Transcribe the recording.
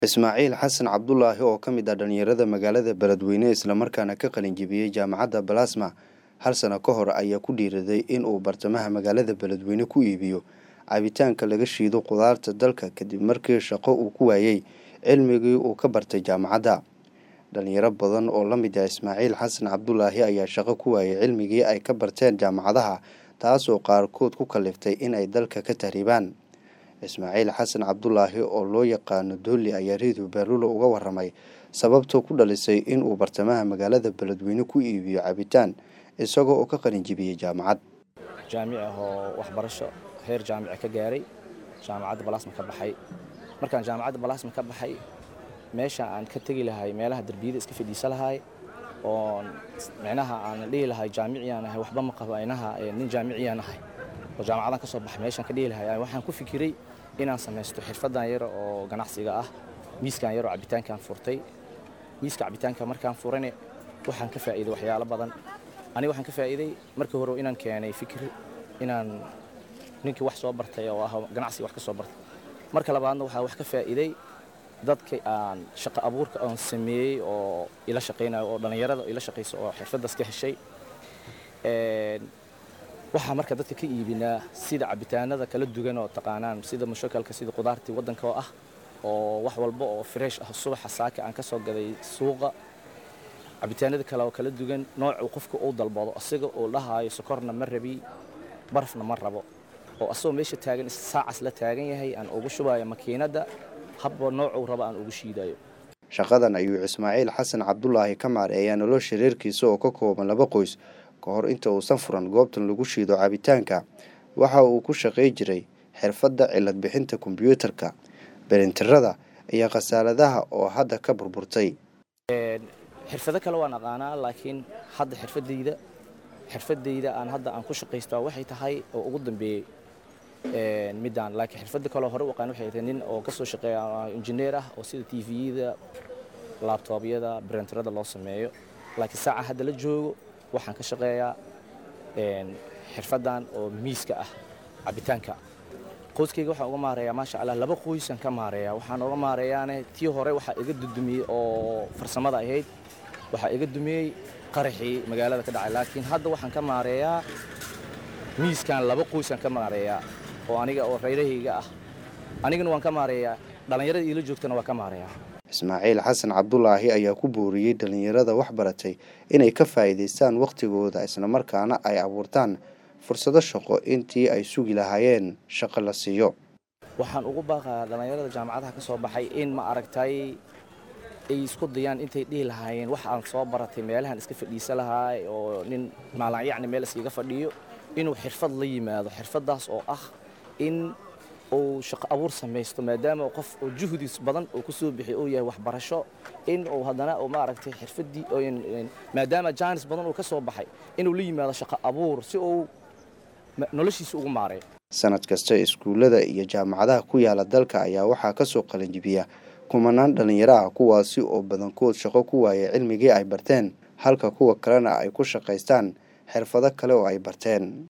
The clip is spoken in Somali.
ismaaciil xasan cabdulaahi oo ka mid ah dhallinyarada magaalada beledweyne islamarkaana ka qalinjibiyey jaamacadda balasma hal sano ka hor ayaa ku dhiiraday in uu bartamaha magaalada beledweyne ku iibiyo cabitaanka laga shiido qudaarta dalka kadib markii shaqo uu ku waayey cilmigii uu ka bartay jaamacadda dhalinyaro badan oo la mid ah ismaaciil xasan cabdulaahi ayaa shaqo ku waayey cilmigii ay ka barteen jaamacadaha taasoo qaarkood ku kaliftay in ay dalka ka tahriibaan ismaaciil xasan cabdulaahi oo loo yaqaano doolli ayaa redio beerlulo uga waramay sababta ku dhalisay inuu bartamaha magaalada beledweyne ku iibiyo cabitaan isagoo oo ka qalinjibiyey jaamacad jaamic ah oo waxbarasho heer jaamica ka gaaray jaamacadda balasma ka baxay markaan jaamacadda balasma ka baxay meesha aan ka tegi lahay meelaha derbiyada iska fadhiisa lahay oo micnaha aan dhihi lahay jaamiciyaan ahay waxba ma qabo inaha nin jaamiciyaan ahay oo jaamacadaan ka soo baxay meeshaan ka dhihi lahay waxaan ku fikiray inaan samaysto xirfadan yar oo ganacsiga ah miiskan yar oo cabitaankaan furtay miiska cabitaanka markaan furane waxaan ka faa'iiday waxyaalo badan aniga waxaan ka faa'iiday markii hore inaan keenay fikir inaan ninkii wax soo bartay oo ah ganacsiga wax ka soo bartay marka labaadna waxaa wax ka faa'iiday dadka aan shaqo abuurka aan sameeyey oo ila shaqaynayo oo dhallinyarada ila shaqaysa oo xirfadaas ka heshay waxaa marka dadka ka iibinaa sida cabitaanada kala duwan oo taqaanaan sida mushakalka sida qudaartii waddanka oo ah oo wax walba oo fresh ah subaxa saaka aan ka soo gaday suuqa cabitaanada kale oo kala duwan noocuu qofka uu dalbado asiga uu dhahaayo sokorna ma rabi barafna ma rabo oo asagoo meesha taagan saacas la taagan yahay aan ugu shubayo makiinadda habba noocuu raba aan ugu shiidayo shaqadan ayuu ismaaciil xasan cabdulaahi ka maareeyaa nolosha reerkiisa oo ka kooban laba qoys ka hor inta uusan furan goobtan lagu shiido cabitaanka waxa uu ku shaqay jiray xirfadda cilad bixinta kombyuutarka belintirada iyo khasaaladaha oo hadda ka burburtay xirfado kale waan aqaanaa laakiin hadda xirfadayda xirfadayda aan hadda aan ku shaqaystaa waxay tahay oo ugu dambeeyey midaan laakiin xirfada kaleo hore u aqaan waxay tahay nin oo ka soo shaqeeya injineer ah oo sida tviyada laabtoobyada brenterada loo sameeyo laakiin saaca hadda la joogo waxaan ka shaqeeyaa xirfadan oo miiska ah cabitaanka qoyskayga waxaan uga maareeyaa maasha allah laba qoysaan ka maareeyaa waxaan uga maareeyaane tii hore waxaa iga dudumiyey oo farsamada ahayd waxaa iga dumiyey qaraxii magaalada ka dhacay laakiin hadda waxaan ka maareeyaa miiskan laba qoysaan ka maareeyaa oo aniga oo reerahayga ah anigana waan ka maareeyaa dhallinyarada iila joogtana waa ka maareeyaa ismaaciil xasan cabdulaahi ayaa ku booriyey dhallinyarada wax baratay inay ka faa'iidaystaan wakhtigooda islamarkaana ay abuurtaan fursado shaqo intii ay sugi lahaayeen shaqo la siiyo waxaan ugu baaqayaa dhallinyarada jaamacadaha ka soo baxay in ma aragtay ay isku dayaan intay dhihi lahaayeen wax aan soo baratay meelahan iska fadhiisa lahaay oo nin maalan yacni meel iskaga fadhiyo inuu xirfad la yimaado xirfadaas oo ah in uu shaqo abuur samaysto maadaama qof oo juhdiis badan uu ku soo bixiy uu yahay waxbarasho in uu haddana uu maaragtay xirfadii maadaama jaanis badan uu ka soo baxay inuu la yimaado shaqo abuur si uu noloshiisa ugu maareeyo sanad kasta iskuullada iyo jaamacadaha ku yaala dalka ayaa waxaa ka soo qalinjibiya kumanaan dhallinyaro ah kuwaasi oo badankood shaqo ku waaya cilmigii ay barteen halka kuwa kalena ay ku shaqaystaan xirfado kale oo ay barteen